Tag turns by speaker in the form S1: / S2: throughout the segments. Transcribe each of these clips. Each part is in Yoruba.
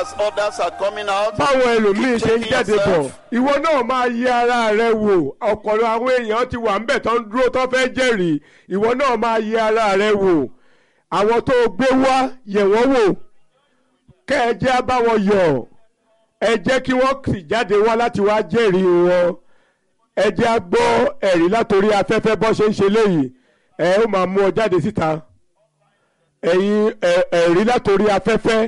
S1: as others are coming out.
S2: báwọn ẹlòmíín ṣe ń
S1: Checking
S2: jáde bọ̀
S1: yourself.
S2: ìwọ náà máa yẹ ara rẹ wò ọ̀pọ̀lọpọ̀ àwọn èèyàn ti wà ńbẹ̀ tó ń dúró tó fẹ́ jẹ́rìí ìwọ náà máa yẹ ara rẹ wò àwọn tó o gbé wá yẹ̀ wọ́n wò kẹ́ ẹ jẹ́ á bá wọn yọ̀ ẹ jẹ́ kí wọ́n sì jáde wá láti wá jẹ́rìí wọn ẹ jẹ́ á gbọ́ ẹ̀rí látòrí afẹ́fẹ́ bọ́ ṣe ń ṣe léyìí ẹ ó máa mú ọ jáde síta ẹ̀yin ẹ̀- ẹ̀rí látòrí afẹ́fẹ́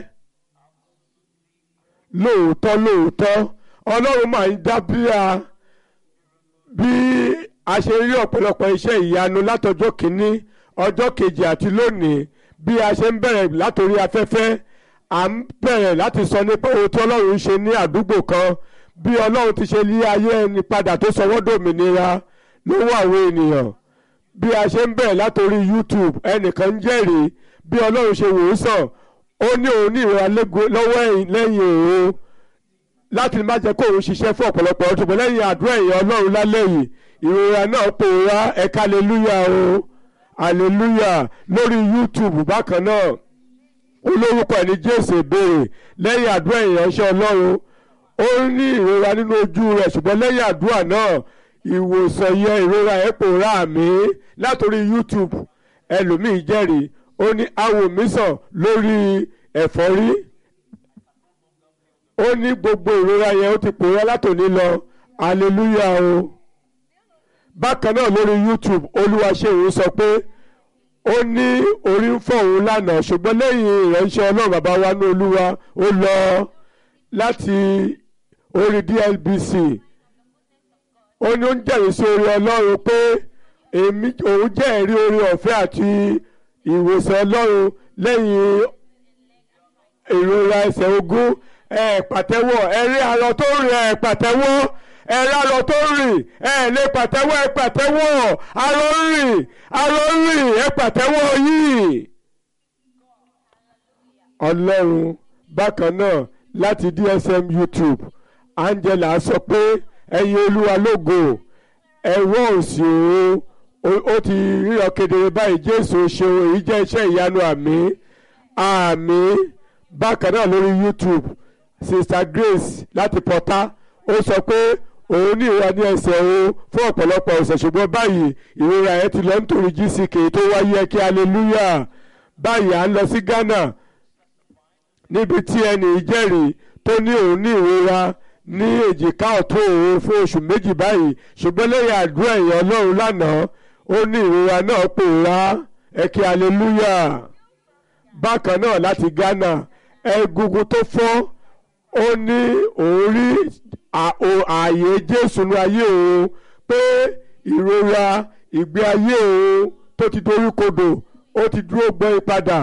S2: lóòótọ́ lóòótọ́ ọlọ́run máa ń dábíà bí a ṣe rí ọ̀pọ̀lọpọ̀ iṣẹ́ ìyanu látọjọ́ kìíní ọjọ́ kejì àti lónìí bí a ṣe ń bẹ̀rẹ̀ látòrí afẹ́fẹ́ à ń bẹ̀rẹ̀ láti sọ nípa ohun tí ọlọ́run ń ṣe ní àdúgbò kan bí ọlọ́run ti ṣe lé ayé ẹni padà tó sọ wọ́n dòmìnira lọ́wọ́ àwọn ènìyàn bí a ṣe ń bẹ̀rẹ̀ látòrí YouTube ẹnìkan ń jẹ́rìí bí ọlọ́run ṣe wò ó sàn ó ní òun ní ìrora lẹ́gbẹ̀ẹ́- lọ́wọ́ ẹ̀yìn lẹ́yìn òun láti má jẹ́ kó òun ṣiṣẹ́ fún ọ̀pọ̀lọpọ̀ ọdún ṣùgbọ́n lẹ́yìn àdúrà èèyàn ọlọ́run lálẹ́ yìí ìrora náà pòórá ẹ̀ka aleluya o aleluya lórí YouTube bákan náà olórúkọ ẹni Jésù ìbéèrè lẹ́yìn àdúrà èèyàn ṣe ọlọ́run ó ní ìrora nínú ojú rẹ̀ ṣùgbọ́n lẹ́yìn àdúrà náà ìwòsàn yẹ ìrora ẹ̀ pòórá mi látòrí YouTube ẹlòmíì jẹ́rìí ó ní awòmísàn lórí ẹ̀fọ́rí ó ní gbogbo ìrora yẹn ó ti pòórá látòní lọ aleluya o bákan náà lórí YouTube olúwaṣẹ́yìn sọ pé ó ní orí ń fọ́ òun lánàá ṣùgbọ́n lẹ́yìn ìránṣẹ́ ọlọ́run bàbá wa ní olúwa ó lọ láti orí DLBC ó ní ó ń jẹ́rìí sí orí ọlọ́run pé èmi òun jẹ́ ẹ̀rí orí ọ̀fẹ́ àti ìwòsàn ọlọ́run lẹ́yìn ìrora ẹsẹ̀ ogún ẹ̀ pàtẹ́wọ́ ẹ̀rí arọ tó rìn ẹ̀ pàtẹ́wọ́ ẹ̀rí arọ tó rìn ẹ̀ lè pàtẹ́wọ́ ẹ̀ pàtẹ́wọ́ arọ rìn arọ rìn ẹ̀ pàtẹ́wọ́ yìí. ọlọ́run bákan náà láti DSM YouTube Angela sọ pé ẹ̀yin olúwa lógo ẹ̀wọ́ òsì òun ó- ó ti ríran kedere báyìí jésù ṣeun èyí jẹ́ iṣẹ́ ìyanu àmì àmì bákan náà lórí youtube sister grace láti pọ́tà ó sọ pé òun ní ìrora ní ẹsẹ̀ òun fún ọ̀pọ̀lọpọ̀ ọ̀sẹ̀ ṣùgbọ́n báyìí ìrora ẹ̀ ti lọ nítorí gck tó wáyé kí hallelujah báyìí à ń lọ sí ghana níbi tí ẹnì ìjẹ́rìí tó ní òun ní ìrora ní èjìká ọ̀tún òun fún oṣù méjì báyìí ṣùgbọ́n lẹ́yìn àdúrà èèyàn ọlọ́run lánàá ó ní ìrora náà pòórá ẹ̀kẹ́ hallelujah bákan náà láti ghana egungun tó fọ́ ó ní òun rí à- o- ààyè jésù ní ayé òun pé ìrora ìgbé ayé òun tó ti dorí kodò ó ti dúró gbọ́n padà